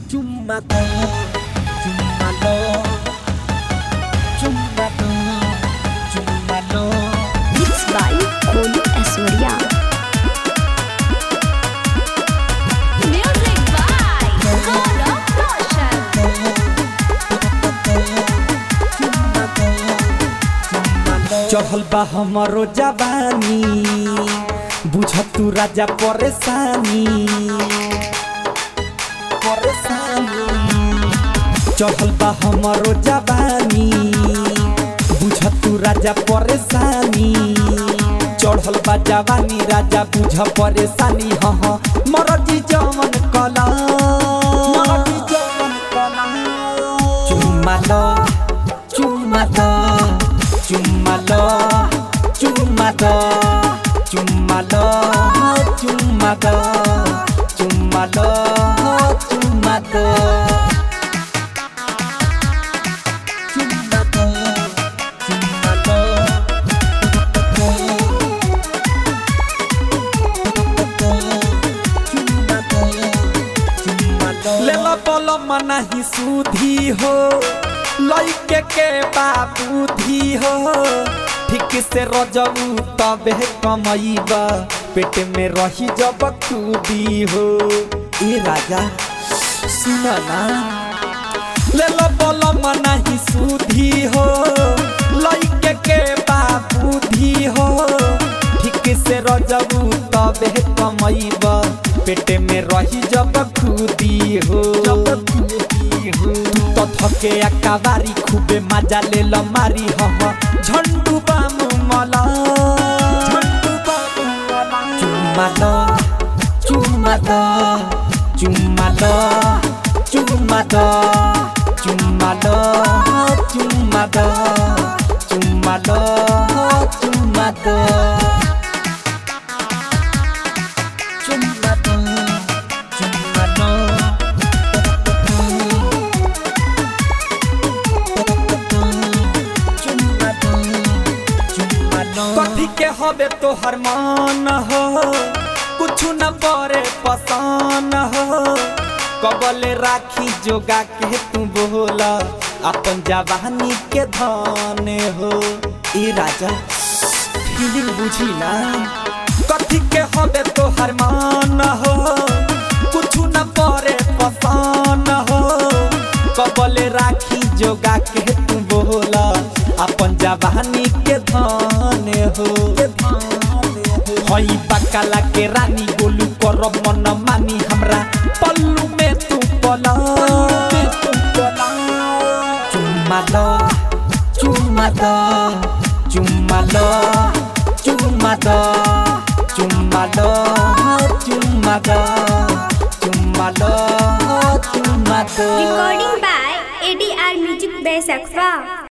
Cuma tuh, cuma tuh, cuma tuh, cuma tuh. Mixed by Kolu Aswarya. Music by Gaurav Roshan. चढ़ल बा हमरो जवानी बुझ तू राजा परेशानी परेशानी चढ़ल बा हमरो जवानी बुझ तू राजा परेशानी चढ़ल बा जवानी राजा बुझ परेशानी हाँ हाँ मरजी जवन कला मरजी जवन कला चुम्मा लो चुम्मा लो चुम्मा लो चुम्मा लो चुम्मा लो चुम्मा लो चुम्मा लो चुम्मा लो चुम्मा लो चुम्मा लो लेला पल मनाही सुधी हो लइके के बाबूधी हो ठीक से रजऊ तबे कमैबा पेट में रही जब खूबी हो ए राजा सुन ना लेला पल मनाही सुधी हो लइके के बाबूधी हो ठीक से रजऊ तबे कमैबा पेट में रही जब खुदी हो जब खुदी हो तो थके अकाबारी खूबे मजा ले ल मारी हम झंडू बामु मला झंडू बामु मला चुम्मा लो चुम्मा लो चुम्मा लो चुम्मा लो चुम्मा लो चुम्मा लो चुम्मा लो चुम्मा लो Cuma tuh, cuma tuh, cuma tuh, cuma tuh. कथी के हबे तोहर मान हो कुछ न परे पसान हो कबले राखी जोगा के तू बोला अपन जवानी के धान हो ए राजा फीलिंग बुझी ना कथी के हबे तोहर मान हो कुछ न परे पसान हो कबले राखी जोगा के तू बोला अपन जवानी के धान हो हई बकाला के रानी गोलू कर मन मानी हमरा पल्लू में तू पला चुम्मा लो चुम्मा लो चुम्मा लो चुम्मा लो चुम्मा लो चुम्मा लो चुम्मा लो चुम्मा लो Recording by ADR Music by Sakfa.